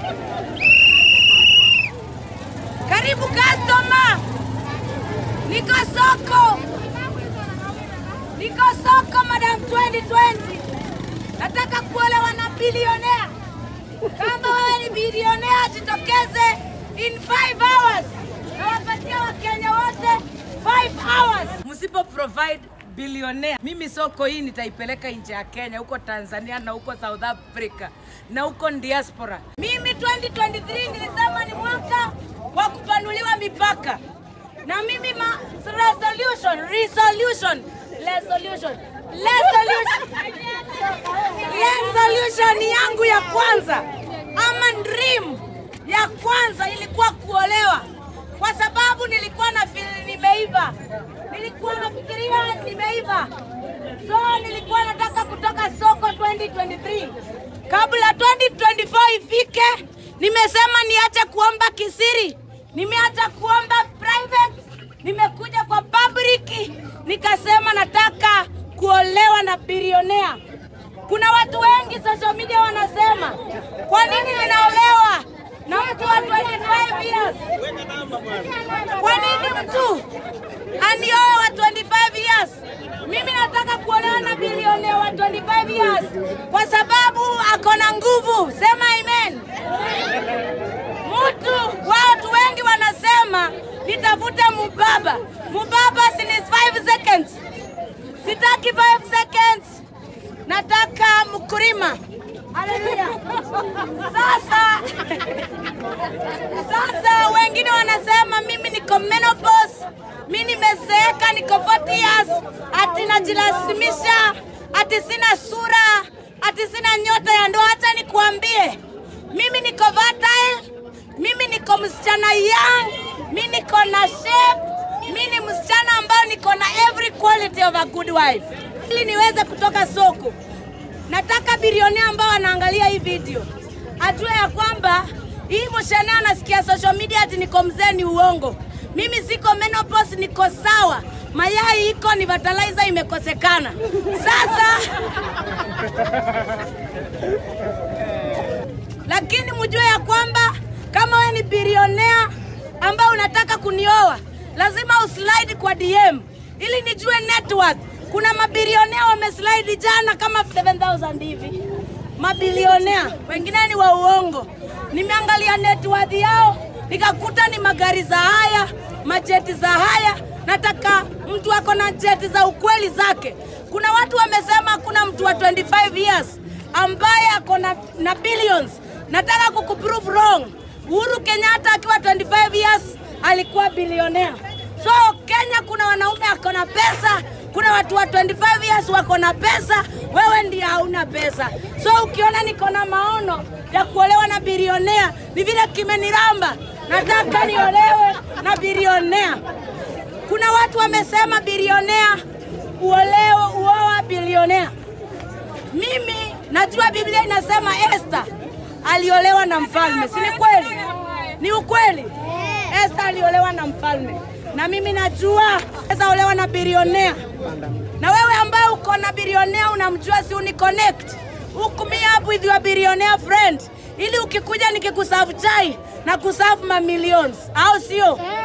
Karibu customer. Niko soko. Niko soko madam 2020. Nataka kuolewa na bilionea. Kama wewe ni bilionea, jitokeze in 5 hours. Nawapatia Wakenya wote 5 hours. Msipo provide bilionea, mimi soko hii nitaipeleka nje ya Kenya, huko Tanzania na huko South Africa na huko diaspora. Mimi 2023 nilisema ni mwaka wa kupanuliwa mipaka, na mimi ma resolution resolution resolution resolution resolution yangu ya kwanza ama dream ya kwanza ilikuwa kuolewa, kwa sababu nilikuwa na feel nimeiva, nilikuwa nafikiria nimeiva, so nilikuwa nataka kutoka soko 2023 kabla 2024 ifike. Nimesema niache kuomba kisiri, nimeacha kuomba private, nimekuja kwa public, nikasema nataka kuolewa na bilionea. Kuna watu wengi social media wanasema, kwa nini ninaolewa na mtu wa 25 years? Kwa nini mtu anioe wa 25 years? Mimi nataka kuolewa na bilionea wa 25 years kwa sababu ako na nguvu. Sema amen. Mtu watu wengi wanasema nitafute mubaba. Mubaba si ni 5 seconds. Sitaki 5 seconds. Nataka mkulima. Haleluya. Sasa sasa wengine wanasema mimi niko menopause, mimi nimezeeka, niko 40 years, ati najilazimisha, ati sina sura, ati sina nyota ya ndoa. Hata nikuambie, mimi niko fertile, mimi niko msichana young, mimi niko na shape, mimi ni msichana ambayo niko na every quality of a good wife, ili niweze kutoka soko. Nataka bilionea ambao wanaangalia hii video ajue ya kwamba hii mshane anasikia social media ati niko mzee ni uongo. Mimi siko menopause, niko sawa. Mayai iko ni fertilizer imekosekana. Sasa lakini mjue ya kwamba kama wewe ni bilionea ambao unataka kunioa, lazima uslide kwa DM ili nijue net worth. Kuna mabilionea wameslide jana kama 7000 hivi, mabilionea wengine ni wa uongo. Nimeangalia net worth yao nikakuta ni magari za haya, majeti za haya. Nataka mtu ako na jeti za ukweli zake. Kuna watu wamesema kuna mtu wa 25 years ambaye ako na, na billions. Nataka kukuprove wrong. Uhuru Kenyatta akiwa 25 years alikuwa bilionea. So Kenya kuna wanaume ako na pesa, kuna watu wa 25 years wako na pesa, wewe ndiye hauna pesa. So ukiona niko na maono ya kuolewa na bilionea, ni vile kimeniramba, nataka niolewe na bilionea. Kuna watu wamesema bilionea uolewe, uoa bilionea. Mimi najua Biblia inasema Esther aliolewa na mfalme, si ni kweli? Ni ukweli. Esther aliolewa na mfalme, na mimi najua naweza olewa na bilionea. Na wewe ambaye uko na bilionea unamjua, si uni connect hook me up with your billionaire friend, ili ukikuja nikikusafu chai na kusafu mamilions, au sio?